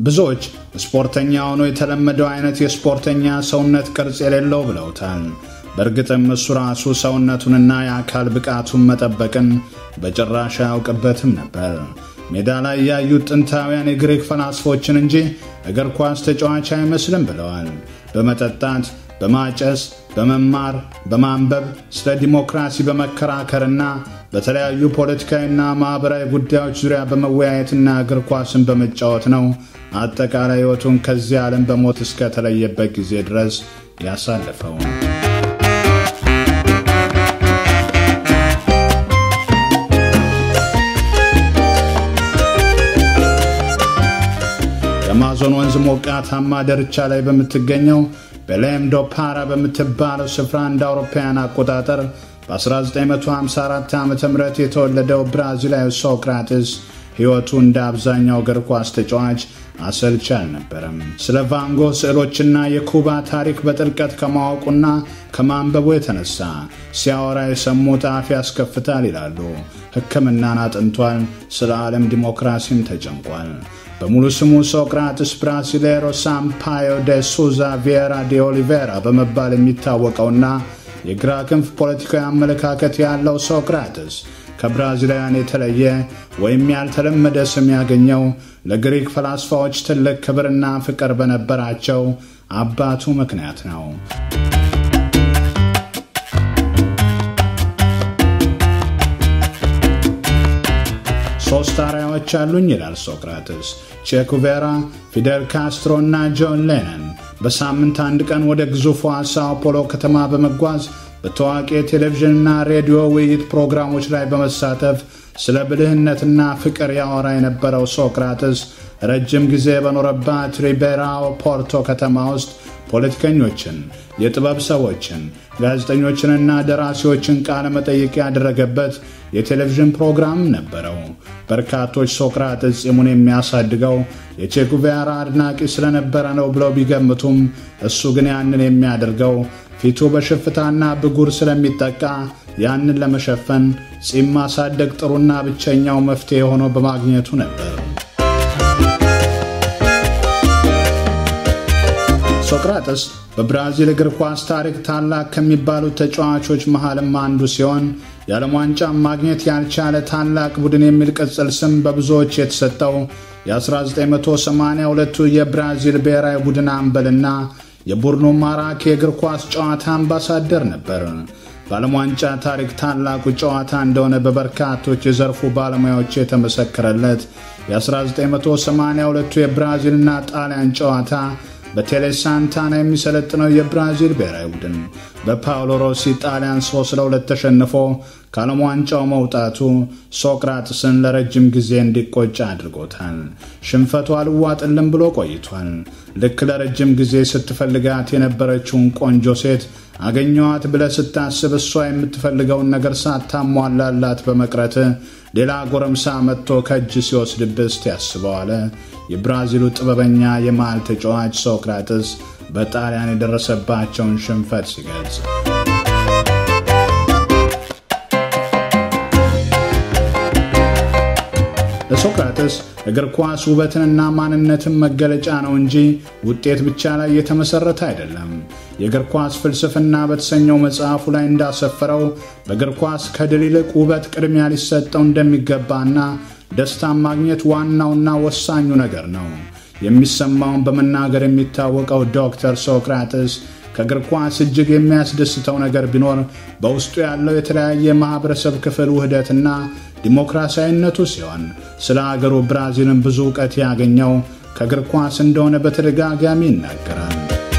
ብዙዎች ስፖርተኛ ሆኖ የተለመደው አይነት የስፖርተኛ ሰውነት ቅርጽ የሌለው ብለውታል። በእርግጥም እሱ ራሱ ሰውነቱንና የአካል ብቃቱን መጠበቅን በጭራሽ አያውቅበትም ነበር። ሜዳ ላይ ያዩት ጥንታውያን የግሪክ ፈላስፎችን እንጂ እግር ኳስ ተጫዋች አይመስልም ብለዋል። በመጠጣት በማጨስ በመማር በማንበብ ስለ ዲሞክራሲ በመከራከርና በተለያዩ ፖለቲካዊና ማኅበራዊ ጉዳዮች ዙሪያ በመወያየትና እግር ኳስን በመጫወት ነው አጠቃላይ ሕይወቱን ከዚህ ዓለም በሞት እስከተለየበት ጊዜ ድረስ ያሳለፈው። የአማዞን ወንዝ ሞቃታማ ዳርቻ ላይ በምትገኘው ቤሌም ዶ ፓራ በምትባለው ስፍራ እንደ አውሮፓውያን አቆጣጠር በ1954 ዓ ም የተወለደው ብራዚላዊ ሶክራትስ ሕይወቱ እንደ አብዛኛው እግር ኳስ ተጫዋች አሰልቺ አልነበረም። ስለ ቫንጎ ስዕሎችና የኩባ ታሪክ በጥልቀት ከማወቁና ከማንበቡ የተነሳ ሲያወራ የሰሙት አፍ ያስከፍታል ይላሉ። ሕክምናን አጥንቷል። ስለ ዓለም ዲሞክራሲም ተጨንቋል። በሙሉ ስሙ ሶቅራጥስ ብራሲሌሮ ሳምፓዮ ደ ሱዛ ቪየራ ደ ኦሊቬራ በመባል የሚታወቀውና የግራ ክንፍ ፖለቲካዊ አመለካከት ያለው ሶቅራጥስ ከብራዚላውያን የተለየ ወይም ያልተለመደ ስም ያገኘው ለግሪክ ፈላስፋዎች ትልቅ ክብርና ፍቅር በነበራቸው አባቱ ምክንያት ነው። ሶስት አርአያዎች አሉኝ ይላል ሶቅራጥስ። ቼኩቬራ፣ ፊደል ካስትሮ እና ጆን ሌነን በሳምንት አንድ ቀን ወደ ግዙፏ ሳኦ ፖሎ ከተማ በመጓዝ በታዋቂ የቴሌቪዥንና ሬዲዮ ውይይት ፕሮግራሞች ላይ በመሳተፍ ስለ ብልህነትና ፍቅር ያወራ የነበረው ሶቅራጥስ ረጅም ጊዜ በኖረባት ሪቤራኦ ፖርቶ ከተማ ውስጥ ፖለቲከኞችን፣ የጥበብ ሰዎችን፣ ጋዜጠኞችንና ደራሲዎችን ቃለ መጠይቅ ያደረገበት የቴሌቪዥን ፕሮግራም ነበረው። በርካቶች ሶቅራጥስ ጺሙን የሚያሳድገው የቼጉቬራ አድናቂ ስለነበረ ነው ብለው ቢገምቱም እሱ ግን ያንን የሚያደርገው ፊቱ በሽፍታና ብጉር ስለሚጠቃ ያንን ለመሸፈን ጺም ማሳደግ ጥሩና ብቸኛው መፍትሄ ሆኖ በማግኘቱ ነበር። ሶቅራጥስ በብራዚል እግር ኳስ ታሪክ ታላቅ ከሚባሉት ተጫዋቾች መሃልም አንዱ ሲሆን የዓለም ዋንጫ ማግኘት ያልቻለ ታላቅ ቡድን የሚል ቅጽል ስም በብዙዎች የተሰጠው የ1982ቱ የብራዚል ብሔራዊ ቡድን አምበልና የቡድኑ ማራኪ የእግር ኳስ ጨዋታ አምባሳደር ነበር። በዓለም ዋንጫ ታሪክ ታላቁ ጨዋታ እንደሆነ በበርካቶች የዘርፉ ባለሙያዎች የተመሰከረለት የ1982ቱ የብራዚልና ጣሊያን ጨዋታ በቴሌ ሳንታና የሚሰለጥነው የብራዚል ብሔራዊ ቡድን በፓውሎ ሮሲ ጣሊያን 3 ለ2 ተሸንፎ ከዓለም ዋንጫው መውጣቱ ሶቅራጥስን ለረጅም ጊዜ እንዲቆጭ አድርጎታል። ሽንፈቱ አልዋጥልም ብሎ ቆይቷል። ልክ ለረጅም ጊዜ ስትፈልጋት የነበረችውን ቆንጆ ሴት አገኘዋት ብለህ ስታስብ እሷ የምትፈልገውን ነገር ሳታሟላላት በመቅረት ሌላ ጎረምሳ መጥቶ ከእጅ ሲወስድብህ ያስበዋለ የብራዚሉ ጥበበኛ የመሃል ተጫዋች ሶቅራጥስ በጣሊያን የደረሰባቸውን ሽንፈት ሲገልጽ ለሶቅራጥስ እግር ኳስ ውበትንና ማንነትን መገለጫ ነው እንጂ ውጤት ብቻ ላይ የተመሠረተ አይደለም። የእግር ኳስ ፍልስፍና በተሰኘው መጽሐፉ ላይ እንዳሰፈረው በእግር ኳስ ከድል ይልቅ ውበት ቅድሚያ ሊሰጠው እንደሚገባና ደስታን ማግኘት ዋናውና ወሳኙ ነገር ነው። የሚሰማውን በመናገር የሚታወቀው ዶክተር ሶቅራጥስ ከእግር ኳስ እጅግ የሚያስደስተው ነገር ቢኖር በውስጡ ያለው የተለያየ ማኅበረሰብ ክፍል ውህደትና ዲሞክራሲያዊነቱ ሲሆን ስለ አገሩ ብራዚልን ብዙ እውቀት ያገኘው ከእግር ኳስ እንደሆነ በተደጋጋሚ ይናገራል።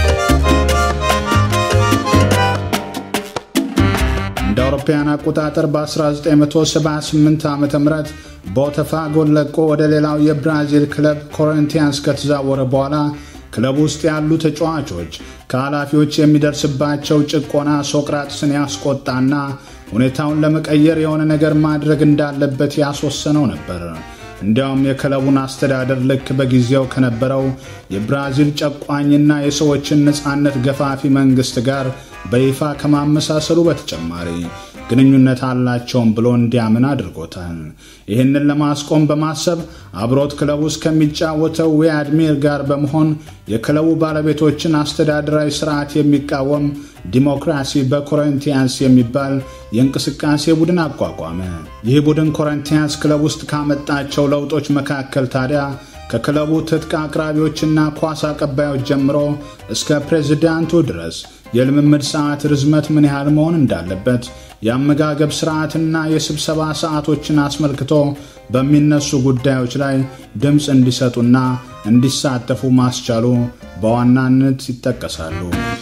እንደ አውሮፓውያን አቆጣጠር በ1978 ዓ ም ቦተፋጎን ለቆ ወደ ሌላው የብራዚል ክለብ ኮረንቲያንስ ከተዛወረ በኋላ ክለብ ውስጥ ያሉ ተጫዋቾች ከኃላፊዎች የሚደርስባቸው ጭቆና ሶቅራጥስን ያስቆጣና ሁኔታውን ለመቀየር የሆነ ነገር ማድረግ እንዳለበት ያስወሰነው ነበር። እንዲያውም የክለቡን አስተዳደር ልክ በጊዜው ከነበረው የብራዚል ጨቋኝና የሰዎችን ነፃነት ገፋፊ መንግሥት ጋር በይፋ ከማመሳሰሉ በተጨማሪ ግንኙነት አላቸውም ብሎ እንዲያምን አድርጎታል። ይህንን ለማስቆም በማሰብ አብሮት ክለቡ ውስጥ ከሚጫወተው ዊያድሚር ጋር በመሆን የክለቡ ባለቤቶችን አስተዳደራዊ ስርዓት የሚቃወም ዲሞክራሲ በኮረንቲያንስ የሚባል የእንቅስቃሴ ቡድን አቋቋመ። ይህ ቡድን ኮረንቲያንስ ክለብ ውስጥ ካመጣቸው ለውጦች መካከል ታዲያ ከክለቡ ትጥቅ አቅራቢዎችና ኳስ አቀባዮች ጀምሮ እስከ ፕሬዝዳንቱ ድረስ የልምምድ ሰዓት ርዝመት ምን ያህል መሆን እንዳለበት የአመጋገብ ስርዓትና የስብሰባ ሰዓቶችን አስመልክቶ በሚነሱ ጉዳዮች ላይ ድምፅ እንዲሰጡና እንዲሳተፉ ማስቻሉ በዋናነት ይጠቀሳሉ።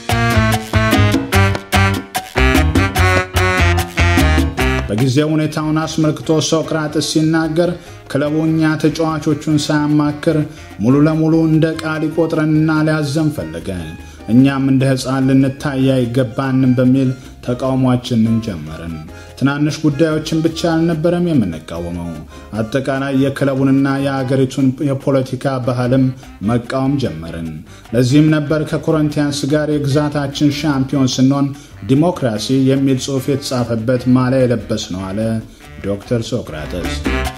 በጊዜው ሁኔታውን አስመልክቶ ሶቅራጥስ ሲናገር ክለቡ እኛ ተጫዋቾቹን ሳያማክር ሙሉ ለሙሉ እንደ ቃል ሊቆጥረንና ሊያዘን ፈለገ። እኛም እንደ ሕፃን ልንታይ አይገባንም በሚል ተቃውሟችንን ጀመርን። ትናንሽ ጉዳዮችን ብቻ አልነበረም የምንቃወመው፣ አጠቃላይ የክለቡንና የአገሪቱን የፖለቲካ ባህልም መቃወም ጀመርን። ለዚህም ነበር ከኮረንቲያንስ ጋር የግዛታችን ሻምፒዮን ስንሆን ዲሞክራሲ የሚል ጽሑፍ የተጻፈበት ማሊያ የለበስ ነው አለ ዶክተር ሶቅራጠስ።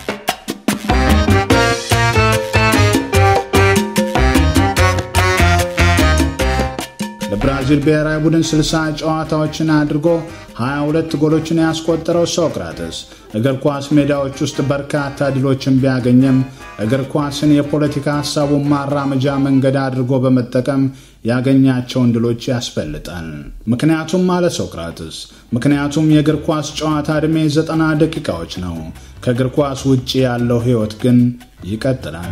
ለብራዚል ብሔራዊ ቡድን 60 ጨዋታዎችን አድርጎ 22 ጎሎችን ያስቆጠረው ሶቅራተስ እግር ኳስ ሜዳዎች ውስጥ በርካታ ድሎችን ቢያገኘም እግር ኳስን የፖለቲካ ሀሳቡን ማራመጃ መንገድ አድርጎ በመጠቀም ያገኛቸውን ድሎች ያስፈልጣል። ምክንያቱም አለ ሶቅራትስ፣ ምክንያቱም የእግር ኳስ ጨዋታ ዕድሜ ዘጠና ደቂቃዎች ነው። ከእግር ኳስ ውጭ ያለው ሕይወት ግን ይቀጥላል።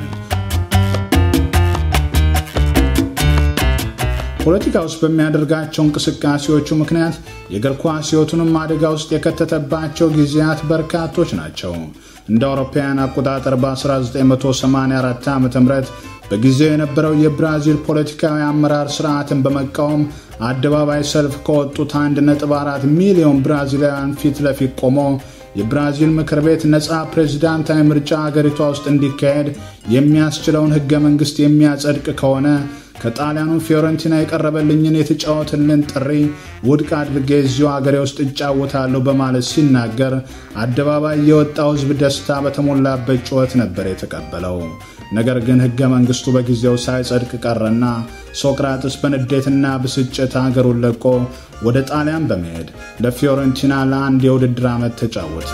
ፖለቲካ ውስጥ በሚያደርጋቸው እንቅስቃሴዎቹ ምክንያት የእግር ኳስ ሕይወቱንም አደጋ ውስጥ የከተተባቸው ጊዜያት በርካቶች ናቸው። እንደ አውሮፓውያን አቆጣጠር በ1984 ዓ ም በጊዜው የነበረው የብራዚል ፖለቲካዊ አመራር ስርዓትን በመቃወም አደባባይ ሰልፍ ከወጡት 1.4 ሚሊዮን ብራዚላውያን ፊት ለፊት ቆሞ የብራዚል ምክር ቤት ነፃ ፕሬዚዳንታዊ ምርጫ አገሪቷ ውስጥ እንዲካሄድ የሚያስችለውን ሕገ መንግሥት የሚያጸድቅ ከሆነ ከጣሊያኑ ፊዮረንቲና የቀረበልኝን የተጫወትልን ጥሪ ውድቅ አድርጌ እዚሁ አገሬ ውስጥ እጫወታለሁ በማለት ሲናገር አደባባይ የወጣው ሕዝብ ደስታ በተሞላበት ጩኸት ነበር የተቀበለው። ነገር ግን ሕገ መንግሥቱ በጊዜው ሳይጸድቅ ቀረና ሶቅራጥስ በንዴትና ብስጭት አገሩን ለቆ ወደ ጣሊያን በመሄድ ለፊዮረንቲና ለአንድ የውድድር ዓመት ተጫወተ።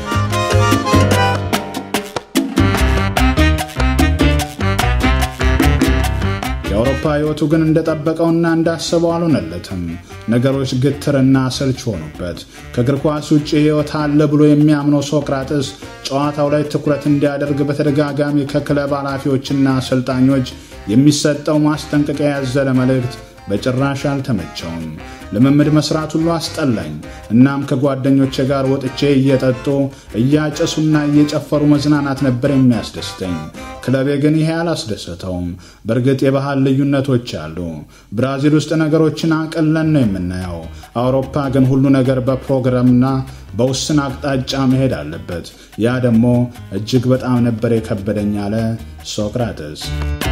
የአውሮፓ ሕይወቱ ግን እንደጠበቀውና እንዳሰበው አልሆነለትም። ነገሮች ግትርና ሰልች ሆኑበት። ከእግር ኳስ ውጭ ሕይወት አለ ብሎ የሚያምነው ሶቅራጥስ ጨዋታው ላይ ትኩረት እንዲያደርግ በተደጋጋሚ ከክለብ ኃላፊዎችና አሰልጣኞች የሚሰጠው ማስጠንቀቂያ ያዘለ መልእክት በጭራሽ አልተመቸውም። ልምምድ መስራት ሁሉ አስጠላኝ። እናም ከጓደኞቼ ጋር ወጥቼ እየጠጡ እያጨሱና እየጨፈሩ መዝናናት ነበር የሚያስደስተኝ። ክለቤ ግን ይሄ አላስደሰተውም። በእርግጥ የባህል ልዩነቶች አሉ። ብራዚል ውስጥ ነገሮችን አቅለን ነው የምናየው። አውሮፓ ግን ሁሉ ነገር በፕሮግራምና በውስን አቅጣጫ መሄድ አለበት። ያ ደግሞ እጅግ በጣም ነበር የከበደኝ አለ ሶቅራጥስ።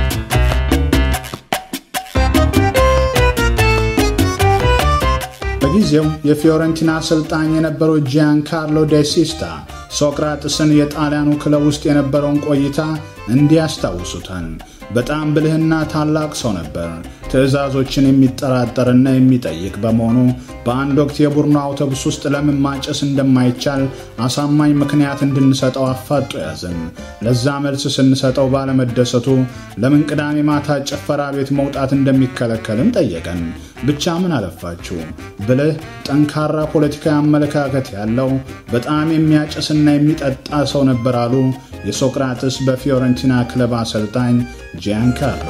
በጊዜው የፊዮረንቲና አሰልጣኝ የነበረው ጂያን ካርሎ ዴሲስታ ሶቅራጥስን የጣሊያኑ ክለብ ውስጥ የነበረውን ቆይታ እንዲህ ያስታውሱታል። በጣም ብልህና ታላቅ ሰው ነበር። ትዕዛዞችን የሚጠራጠርና የሚጠይቅ በመሆኑ በአንድ ወቅት የቡድኑ አውቶቡስ ውስጥ ለምን ማጨስ እንደማይቻል አሳማኝ ምክንያት እንድንሰጠው አፋጦ ያዘን። ለዛ መልስ ስንሰጠው ባለመደሰቱ ለምን ቅዳሜ ማታ ጭፈራ ቤት መውጣት እንደሚከለከልን ጠየቀን። ብቻ ምን አለፋችሁ ብልህ፣ ጠንካራ ፖለቲካዊ አመለካከት ያለው በጣም የሚያጨስና የሚጠጣ ሰው ነበር አሉ የሶቅራጥስ በፊዮረንቲና ክለብ አሰልጣኝ ጂያንካርሎ።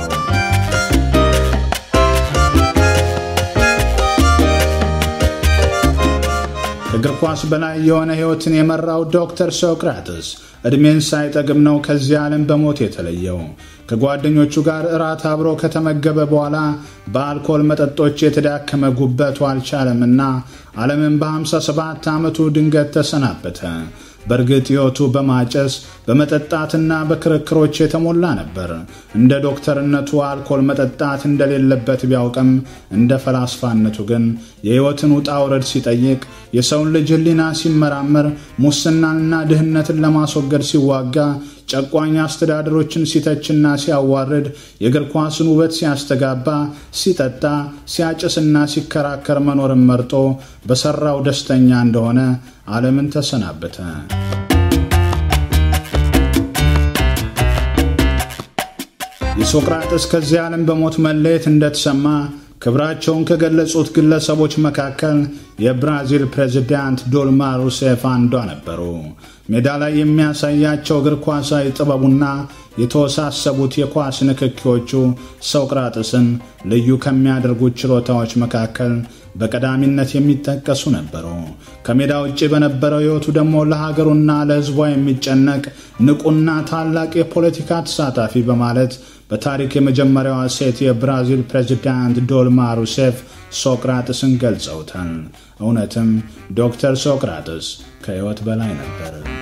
ከእግር ኳስ በላይ የሆነ ሕይወትን የመራው ዶክተር ሶቅራጥስ ዕድሜን ሳይጠግብ ነው ከዚህ ዓለም በሞት የተለየው። ከጓደኞቹ ጋር እራት አብሮ ከተመገበ በኋላ በአልኮል መጠጦች የተዳከመ ጉበቱ አልቻለምና ዓለምን በ57 ዓመቱ ድንገት ተሰናበተ። በእርግጥ ሕይወቱ በማጨስ በመጠጣትና በክርክሮች የተሞላ ነበር። እንደ ዶክተርነቱ አልኮል መጠጣት እንደሌለበት ቢያውቅም እንደ ፈላስፋነቱ ግን የሕይወትን ውጣ ውረድ ሲጠይቅ፣ የሰውን ልጅ ሕሊና ሲመራመር፣ ሙስናንና ድህነትን ለማስወገድ ሲዋጋ ጨቋኝ አስተዳደሮችን ሲተችና ሲያዋርድ የእግር ኳስን ውበት ሲያስተጋባ ሲጠጣ ሲያጭስና ሲከራከር መኖርን መርጦ በሠራው ደስተኛ እንደሆነ ዓለምን ተሰናበተ። የሶቅራጥስ ከዚህ ዓለም በሞት መለየት እንደተሰማ ክብራቸውን ከገለጹት ግለሰቦች መካከል የብራዚል ፕሬዚዳንት ዶልማ ሩሴፍ አንዷ ነበሩ። ሜዳ ላይ የሚያሳያቸው እግር ኳሳዊ ጥበቡና የተወሳሰቡት የኳስ ንክኪዎቹ ሶቅራጥስን ልዩ ከሚያደርጉት ችሎታዎች መካከል በቀዳሚነት የሚጠቀሱ ነበሩ። ከሜዳ ውጭ በነበረው ሕይወቱ ደግሞ ለሀገሩና ለሕዝቧ የሚጨነቅ ንቁና ታላቅ የፖለቲካ ተሳታፊ በማለት በታሪክ የመጀመሪያዋ ሴት የብራዚል ፕሬዚዳንት ዶልማ ሩሴፍ ሶቅራጥስን ገልጸውታል። እውነትም ዶክተር ሶቅራጥስ ከሕይወት በላይ ነበር።